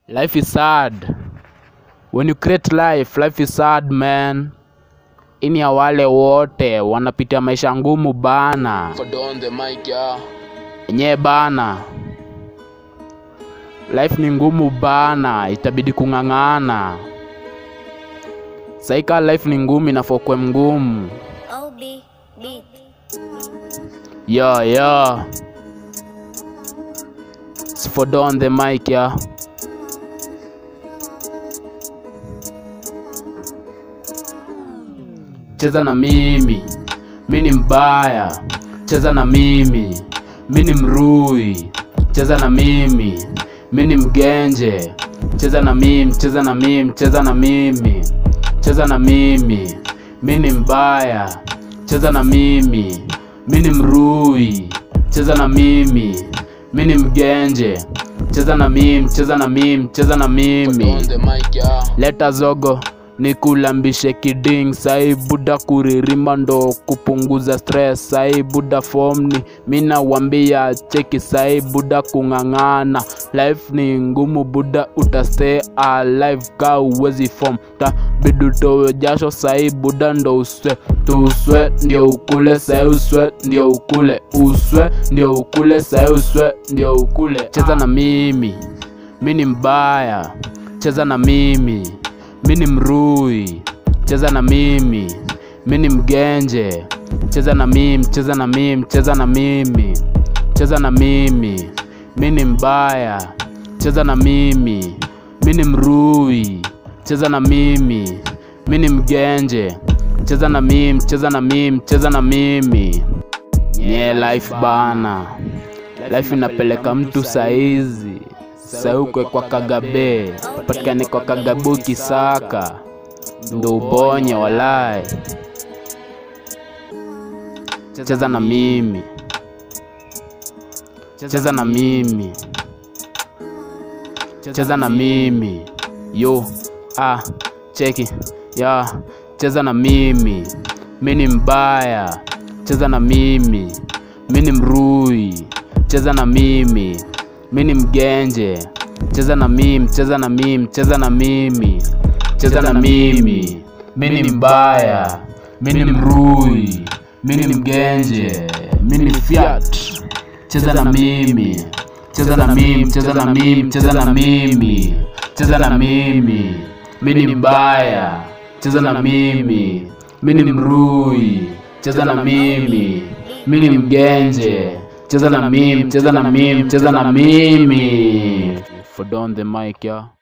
Life is sad. When you create life, life is sad man. Ini ya wale wote wanapitia maisha ngumu bana. Fodo on the mic, yeah. Enyewe bana. Life ni ngumu bana, itabidi kung'ang'ana. Saika life ni ngumu inafokwe mgumu. OB beat. Yo yo. Sifodo on the mic ya. Cheza na mimi, mi ni mbaya. Cheza na mimi, mi ni mrui. Cheza na mimi, mi ni mgenje. Cheza na mimi, cheza na mimi, cheza na mimi. Cheza na mimi, mi ni mbaya. Cheza na mimi, mi ni mrui. Cheza na mimi, mi ni mgenje. Cheza na mimi, cheza na mimi, cheza na Fodo mimi. on the mic, yeah. Leta zogo nikulambishe kiding sai buda kuririma ndo kupunguza stress sai buda fomni mina wambia cheki sai buda kung'ang'ana life ni ngumu buda utastay alive ka uwezi fom ta bidutowe jasho sai buda ndo uswe tuswe ndio ukule sai uswe ndio ukule uswe ndio ukule sai uswe ndio ukule cheza na mimi mi ni mbaya cheza na mimi mi ni mrui cheza na mimi mi ni mgenje cheza na mimi cheza na mimi cheza na mimi cheza na mimi mi ni mbaya cheza na mimi mi ni mrui cheza na mimi mi ni mgenje cheza na mimi cheza na mimi cheza na mimi nye life bana life inapeleka mtu saizi saukwe kwa kagabe patikane kwa kagabu kisaka ndo ubonye walai cheza na mimi cheza na mimi cheza na mimi yo ah cheki ya cheza na mimi mi ni mbaya cheza na mimi mi ni mrui cheza na mimi mi ni mgenje cheza na mimi cheza na mimi cheza na mimi cheza na mimi mi ni mbaya mi ni mrui mi ni mgenje mi ni fiat cheza na mimi cheza na mimi cheza na mimi cheza na mimi cheza na mimi mi ni mbaya cheza na mimi mi ni mrui cheza na mimi mi ni mgenje cheza na mimi cheza na mimi cheza na mimi for don the mic yeah